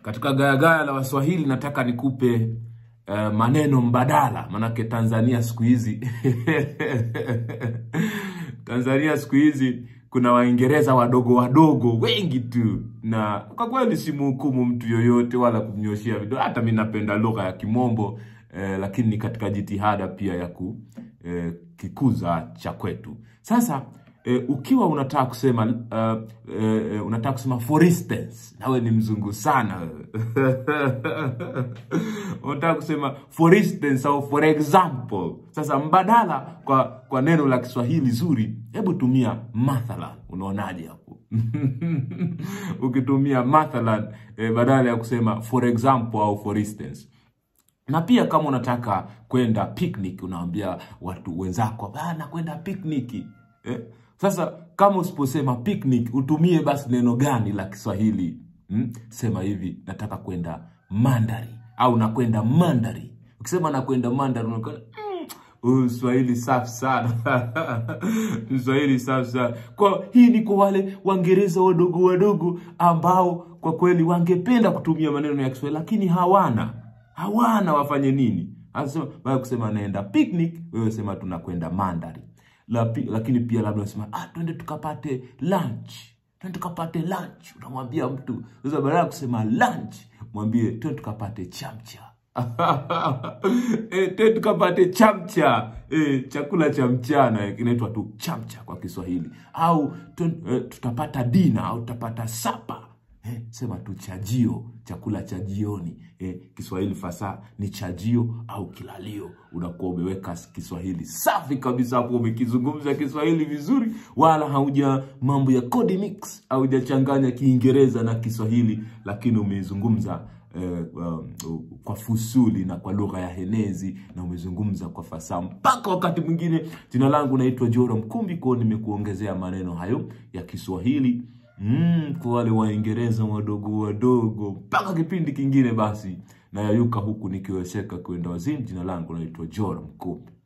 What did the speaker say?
Katika gayagaya la Waswahili nataka nikupe uh, maneno mbadala, manake Tanzania siku hizi Tanzania siku hizi kuna Waingereza wadogo wadogo wengi tu, na kwa kweli simhukumu mtu yoyote wala kumnyoshia vidole. Hata mi napenda lugha ya Kimombo eh, lakini ni katika jitihada pia ya ku eh, kikuza cha kwetu. Sasa eh, ukiwa unataka kusema uh, eh, unataka kusema for instance, nawe ni mzungu sana wewe. unataka kusema for instance au for example. Sasa mbadala kwa kwa neno la Kiswahili zuri, hebu tumia mathalan. Unaonaje hapo? Ukitumia mathalan eh, badala ya kusema for example au for instance na pia kama unataka kwenda picnic, unaambia watu wenzako bana, kwenda picnic eh? Sasa kama usiposema picnic, utumie basi neno gani la Kiswahili hmm? Sema hivi, nataka kwenda mandari au nakwenda mandari. Ukisema nakwenda mandari unakuwa mm, Swahili safi sana Swahili safi sana. Kwa hii ni kwa wale Waingereza wadogo wadogo ambao kwa kweli wangependa kutumia maneno ya Kiswahili lakini hawana hawana wafanye nini? Anasema baada kusema naenda picnic, wewe sema tunakwenda mandari. La, pi, lakini pia labda unasema ah, twende tukapate lunch, twende tukapate lunch. Unamwambia mtu sasa, badala ya kusema lunch, mwambie twende tukapate chamcha e, twende tukapate chamcha e, chakula cha mchana e, kinaitwa tu chamcha kwa Kiswahili, au e, tutapata dina au tutapata sapa Eh, sema tu chajio, chakula cha jioni. Eh, Kiswahili fasaha ni chajio au kilalio. Unakuwa umeweka Kiswahili safi kabisa hapo, umekizungumza Kiswahili vizuri, wala hauja mambo ya code mix, haujachanganya Kiingereza na Kiswahili, lakini umeizungumza eh, um, kwa fusuli na kwa lugha ya henezi na umezungumza kwa fasaha mpaka wakati mwingine. Jina langu naitwa Joro Mkumbi, kwa nimekuongezea maneno hayo ya Kiswahili Mm, kwa wale Waingereza wadogo wadogo, mpaka kipindi kingine basi nayayuka huku nikiwezeka kwenda wazimu. Jina langu naitwa Joro Mkumbi.